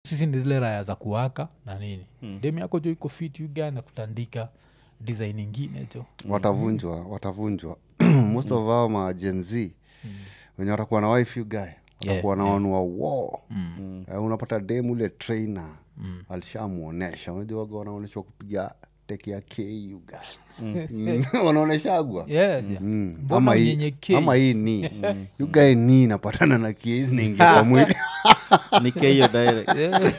sisi ni zile raya za kuwaka na nini mm. dem yako jo iko fit uga na kutandika design ingine jo watavunjwa watavunjwa most of our ma Gen Z wenye watakuwa na wife you guy watakuwa na wanua wo Eh, unapata dem ule trainer alishamwonyesha unajua waga wanaonyeshwa kupiga teki ya k you guy Mm. wanaonyeshagwa yeah, yeah. Mm. Mbona ama hii unyenyekee? ama hii ni yugae ni napatana na kie zinaingia kwa mwili nikehiyo direct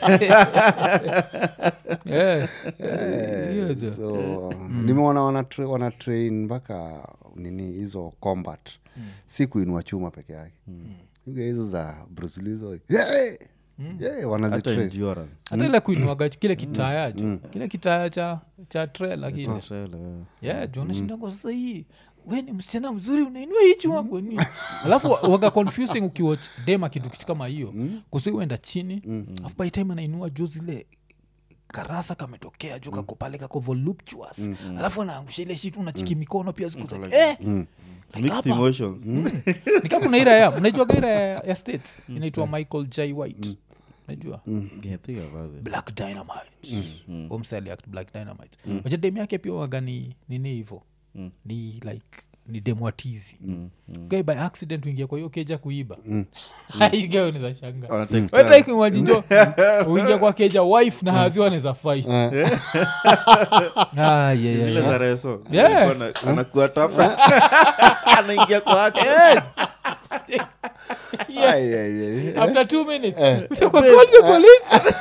Yeah. Yeah, jo. so nimeona wana, tra- wana train mpaka nini hizo combat si kuinua chuma peke yake Yuga hizo za bruslizo yeah! yeah, hata wanazitrain endurance hata ile kuinuaga kile kitaya jo kile kitaya cha cha trela kile Trailer, yeah. yeah jo nashindangwa sasa hii we ni msichana mzuri unainua hii chuma kwa nini alafu waga confusing ukiwatch dem akitu kitu kama hiyo kusi uenda chini afu by time anainua juu zile karasa kametokea juu kako pale kako voluptuous alafu anaangusha ile shitu unachiki mikono pia ziko like, eh, like mixed hapa. emotions nika kuna ira ya unaijua ira ya, ya states inaitwa michael j white najua Yeah, think about it. black dynamite umsali act black dynamite wacha demu yake pia waga ni nini hivo ni like ni demwatizi mm. by accident uingia kwa hiyo keja kuiba aigaoniza shanga Wana take turn. wetaikimwajinjo uingia kwa keja wife na hazi wanaweza fight Ah, yeah, yeah, Zile yeah. za reso Yeah. Alikuwa ana- anakuwa tapa anaingia kwa action. Yeah. Yeah. Ai, ai, ai. after two minutes utakuwa call the police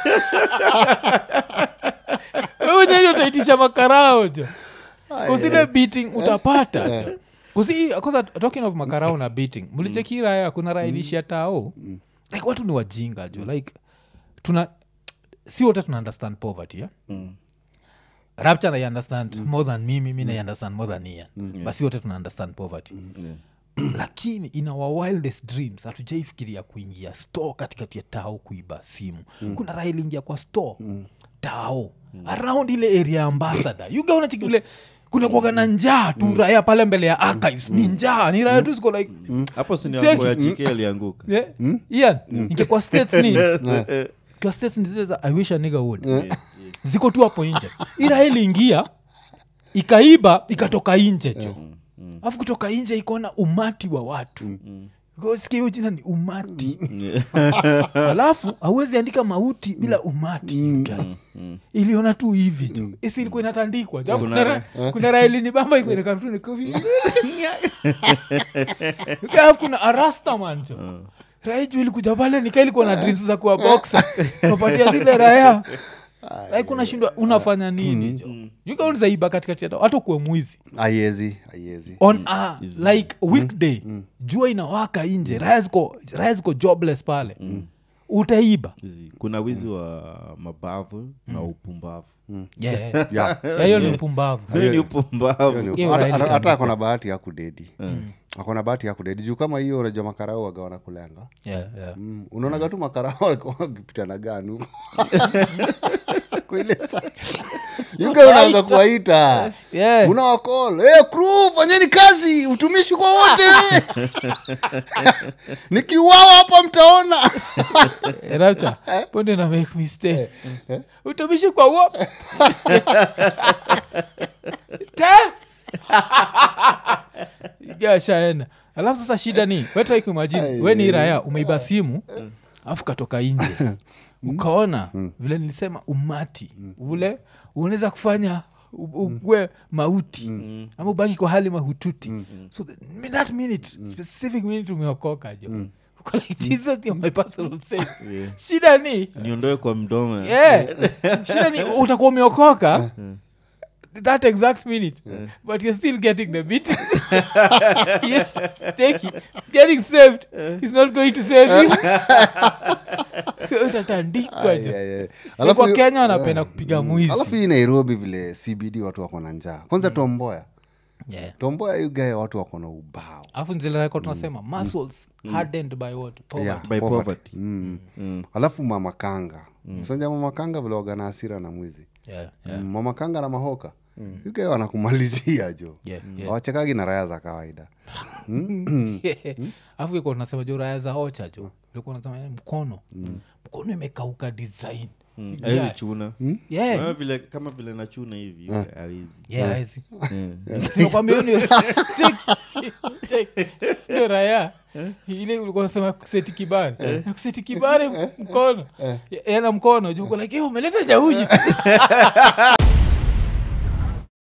wewe nyani utaitisha makarao jo kusile beating utapata jo kusi kosa talking of makarao na beating mlicheki raya kuna raya ilishia tao like watu ni wajinga jo like tuna si wote tuna understand poverty yeah? Mm. rapture i understand more than mimi mi na understand more than ian but si wote tuna understand poverty Yeah. lakini in our wildest dreams hatujaifikiria kuingia store katikati ya tao kuiba simu mm. kuna raha iliingia kwa store mm. tao mm. around ile area ya ambasada yuga unachiki vile kuna kuaga na njaa tu raya pale mbele ya archives ni njaa ni raya tu ziko like hapo sini Take- ya jike alianguka yeah. ian ingekuwa states ni kwa states ni zile za i wish a nigga would ziko tu hapo nje ira iliingia ikaiba ikatoka nje cho alafu kutoka nje ikaona umati wa watu sikia hiyo jina ni umati alafu hauwezi andika mauti bila umati guy. iliona tu hivi tu isi ilikuwa inatandikwa Alafu Kuna kuna ra- kuna raelini bamba alafu kuna arastaman jo raiju ilikuja pale nika ilikuwa na dreams za kuwa boxa kapatia zile raya like unashindwa unafanya nini jo yukaunzaiba katikati ya hata kuwe mwizi aiezi aiezi on a like weekday jua inawaka nje raya ziko raya ziko jobless pale utaiba Hizi, kuna wizi wa mabavu na upumbavu Yeah, yeah. Yeah. Yeah, hiyo ni upumbavu hiyo ni upumbavu Hiyo Hata- Raila hata- hata Odinga. akona bahati ya kudedi akona bahati ya kudedi juu kama hiyo unajua makarau waga wanakulenga Yeah, yeah. mm. unaonaga tu makarau walikuwa wakipita na ganu kuile saa yuga unaanza kuwaita Yeah. unawakol hey, crew fanyeni kazi utumishi kwa wote nikiuawa hapa mtaona Eh, Rapture, ponde na make mistake utumishi kwa wo te gashaenda alafu sasa shida ni wetaikuimajini we ni raya umeiba simu alafu katoka nje ukaona vile nilisema umati ule unaweza kufanya u- ukue mauti ama ubaki kwa hali mahututi so the, that minute specific minute umeokoka jo Uko like jesus you're my personal savior Yeah. shida ni niondoe kwa mdomo yeah. shida ni utakuwa umeokoka that exact minute but you're still getting the beat yeah, take it. getting saved is not going to save you utatandikwa Ai, jo ai, ai. kwa Alafu- kenya wanapenda kupiga mwizi alafu hii nairobi vile cbd watu wako na njaa kwanza tomboya Yeah. tomboya yugae watu wako na ubao alafu nzileko tunasema muscles hardened by what poverty Yeah, By poverty. poverty. Mm. Mm. alafu mama kanga mm. sanja mama kanga vile waga na hasira na mwizi Yeah, yeah. mm. mama kanga na mahoka yuke wanakumalizia jo Yeah, yeah. wachekagi na raya za kawaida afu iko nasema jo raya za ocha jo ilikuwa nasema eh, mkono mkono imekauka design awezi Yeah. chuna yeah Kama vile kama vile nachuna hivi awezi yeah haezi sinakwambia hiyo ni- Cheki, cheki. Ndio raya ile ulikuwa nasema kuseti kibare na kuseti kibare mkono yana mkono juu uko like "Eh, umeleta jauji